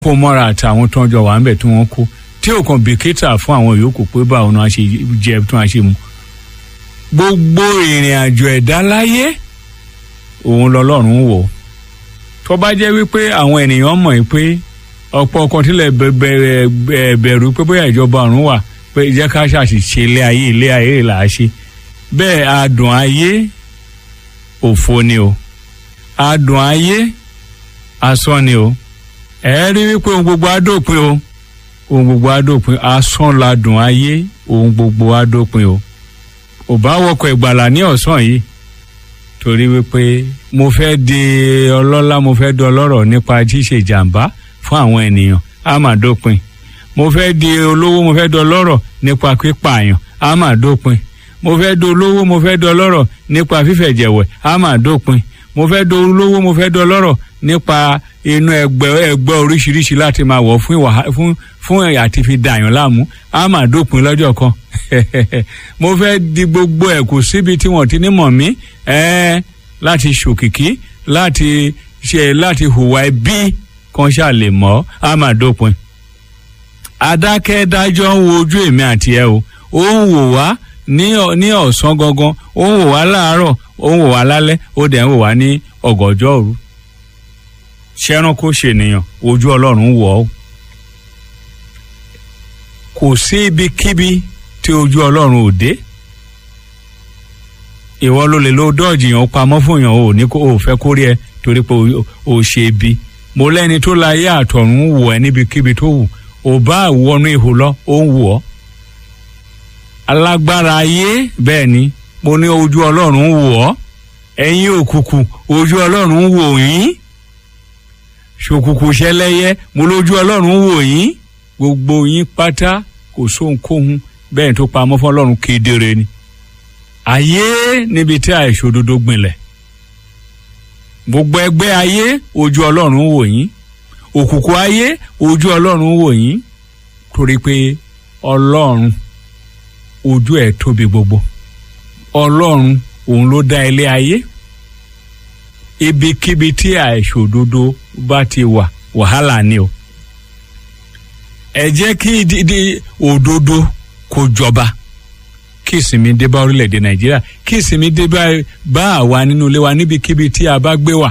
kó mọ́ra àtàwọn tó ń jọ wà ń bẹ̀ tí wọ́n kú tí ò kàn bìkítà fún àwọn yòókù pé báwo ni wọ́n ṣe jẹ tí wọ́n ṣe mu gbogbo ìrìn àjò ẹ̀dá láyé òun lọ́lọ́run wò tó bá jẹ́ wípé àwọn ènìyàn mọ̀ pé ọ̀pọ̀ ọkàn tilẹ̀ bẹ̀rù pé bóyá ìjọba ọ̀run wà pé jẹ́ ká ṣàṣìṣe ilé ayé ilé ayé là á ṣe bẹ́ẹ̀ adùn ayé òfo ni o adùn ayé asán ni o ẹ rí wípé ohun gbogbo á dópin o ohun gbogbo á dópin asán ladùn ayé ohun gbogbo á dópin o ò bá wọkọ̀ ìgbàlà ní ọ̀sán yìí torí wípé mo fẹ́ di ọlọ́lá mo fẹ́ di ọlọ́rọ̀ nípa ṣíṣe ìjàmbá fún àwọn ènìyàn á mà dópin mo fẹ́ di olówó mo fẹ́ di ọlọ́rọ̀ nípa pípààyàn á mà dópin mo fẹ́ di olówó mo fẹ́ di ọlọ́rọ̀ nípa fífẹ̀jẹ̀wẹ̀ á mà dópin mo fẹ́ di olówó mo fẹ́ di ọlọ́rọ̀ nípa inú ẹgbẹ́ ẹgbẹ́ oríṣiríṣi láti máa wọ̀ fún ìwà fún fún àti fi dàyàn láàmú á mà dópin lọ́jọ́ kan mo fẹ́ di gbogbo ẹ̀ kù síbi tí wọ́n ti ní mọ̀ mí ẹ́ẹ́ láti ṣòkìkí láti ṣe láti hùwà ẹbí kan ṣáà lè mọ́ á mà dópin adákẹ́dájọ́ ń wo ojú èmi àti ẹ o ó ń wò wá ní ọ̀sán gangan ó ń wò wá láàárọ̀ ó ń wò wá lálẹ́ ó dẹ̀ ń wò wá ní ọ̀gànjọ́ òru ṣẹ́ránkó ṣènìyàn ojú ọlọ́run wọ̀ ọ́ kò sí ibikíbi tí ojú ọlọ́run ò dé ìwọ ló lè lo dọ́ọ̀jì yàn pamọ́ fún yàn ò ní kó o fẹ́ kórè ẹ torí pé o ṣe ibi mo lẹ́ni tó la yé àtọ̀run wò ẹ́ níbikíbi tó wù ò bá wọnú ihò lọ ó ń wù ọ́ alágbára ayé bẹ́ẹ̀ ni mo ní ojú ọlọ́run wò ọ́ ẹ̀yin òkùnkùn ojú ọlọ́run wò yín ṣòkùnkùn ṣẹlẹ́yẹ mo lójú ọlọ́run wò yín gbogbo yín pátá kò sóhunkóhun bẹ́ẹ̀ tó pamọ́ fún ọlọ́run kedere ni ayé níbi tí àìṣòdodo gbinlẹ̀ gbogbo ẹgbẹ́ ayé ojú ọlọ́run wò yín òkùnkùn ayé ojú ọlọ́run wò yín torí pé ọlọ́run ojú ẹ̀ tóbi gbogbo ọlọ́run òun ló dá ilé ayé ibikíbi tí àìṣòdodo bá ti wà wàhálà ni o ẹ jẹ́ kí dídí òdodo kó jọba kí ìsinmi dé bá orílẹ̀-èdè nàìjíríà kí ìsinmi dé bá àwa nínú ilé wa níbikíbi tí a bá gbé wà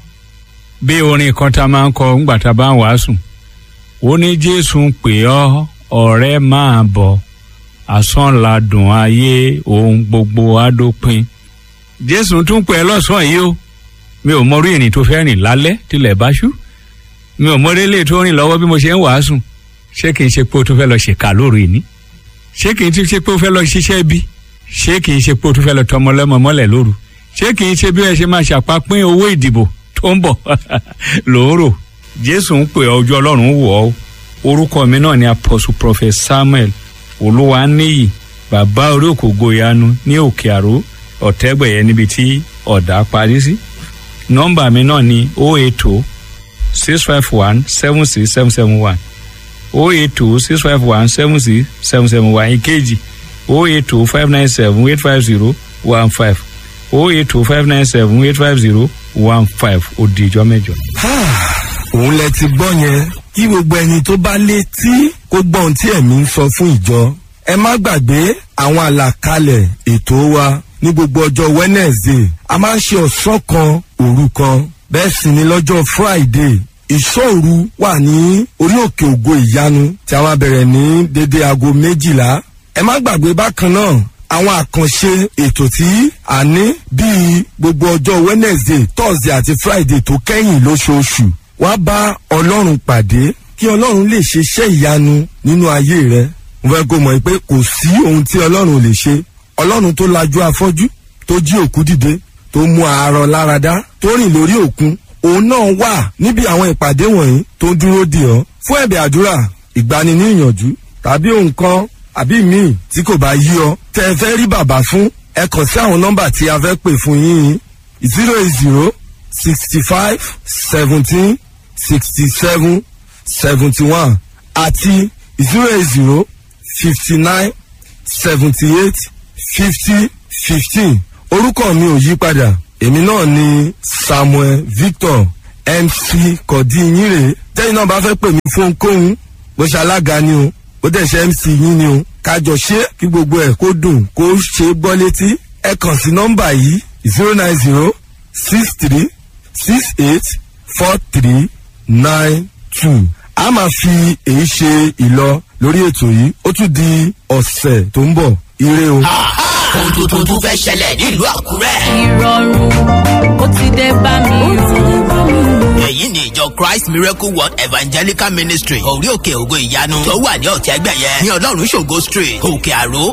bí orin kan tá a máa ń kọ ńgbà tá a bá ń wàásù ó ní jésù ń pè ọ́ ọ̀rẹ́ máa bọ̀ asán ladùn ayé ohun gbogbo adópin jésù tún pè ẹ́ lọ́sàn-án yìí o mi ò mọrí ìrìn tó fẹ́ rìn lálẹ́ tilẹ̀ bá ṣú mi ò mọrí ilé tó rìn lọ́wọ́ bí mo ṣe ń wàásù ṣé kì í ṣe pé o tún fẹ́ lọ ṣèkà lóru ìní ṣé kì í ti ṣe pé o fẹ́ lọ ṣiṣẹ́ bí ṣé kì í ṣe pé o tún fẹ́ lọ tọmọ lẹ́mọ mọ́lẹ̀ lóru ṣé kì í ṣe bí ẹ ṣe máa ṣàpapín owó ìdìbò tó ń bọ̀ lóòrò jésù ń pè ọjọ́ ọlọ́run wọ̀ ọ́ orúkọ mi náà ni apostle prophet samuel olúwaníyì bàbá orí òkògo ìyanu ní òkè àró ọ̀tẹ́gbẹ̀yẹ níbi tí ọ̀dà parí sí nọ́mbà mi náà ni o eight two six five one seven six seven seven one o eight two six five one seven six seven seven one ìkejì o eight two five nine seven eight five zero one five o eight two five nine seven eight five zero one five ó di ìjọ mẹ́jọ. òun lẹ ti gbọ́ yẹn kí gbogbo ẹni tó bá létí kó gbọ́ ohun tí ẹ̀mí ń sọ fún ìjọ ẹ má gbàgbé àwọn àlàkalẹ̀ ètò wa ní gbogbo ọjọ́ wednesday a máa ń ṣe ọ̀sán kan òru kan bẹ́ẹ̀ sì ni lọ́jọ́ friday ìṣòru wà ní orí òkè ògo ìyanu tí a máa bẹ̀rẹ̀ ní dédé aago méjìlá ẹ má gbàgbé bákan náà àwọn àkànṣe ètò tí a ní bíi gbogbo ọjọ́ wednesday thursday àti friday tó kẹ́yìn lóṣooṣù wá bá ọlọ́run pàdé kí ọlọ́run lè ṣe iṣẹ́ ìyanu nínú ayé rẹ mo fẹ́ kó mọ̀ pé kò sí ohun tí ọlọ́run lè ṣe ọlọ́run tó lajú afọ́jú tó jí òkú dìde tó mú àárọ̀ láradá tó rìn lórí òkun òun náà wà níbi àwọn ìpàdé wọ̀nyí tó ń dúró dì ọ́ fún ẹ̀bẹ̀ àdúrà ìgbani ní ìyànjú tàbí ohun kan àbí míì tí kò bá yí ọ tẹ ẹ fẹ́ rí bàbá fún ẹ kàn sí àwọn nọ́mbà tí a fẹ́ pè fún yín zero eight zero sixty five seventeen sixty seven seventy one àti zero eight zero fifty nine seventy eight fifty fifteen orúkọ mi ò yí padà èmi náà ni samuel victor mc kọ̀dí yín rèé tẹ́yìn náà bá fẹ́ pè mí fún ohunkóhun bó ṣe alága ni o bó dẹ̀ ṣe mc yín ni o kájọ ṣe kí gbogbo ẹ̀ kó dùn kó ṣe é gbọ́ létí ẹ kàn sí nọ́mbà yìí zero nine zero six three six eight four three nine two a máa fi èyí ṣe ìlọ lórí ètò yìí ó tún di ọ̀sẹ̀ tó ń bọ̀ ire o. ohun tuntun tún fẹ́ ṣẹlẹ̀ nílùú àkúrẹ́. ìrọ̀rùn ó ti dé bá mi o. èyí ni ìjọ christ miracle world evangelical ministry orí òkè ògo ìyanu tó wà ní ọ̀tẹ́gbẹ̀yẹ ní ọlọ́run ṣògo street òkè àró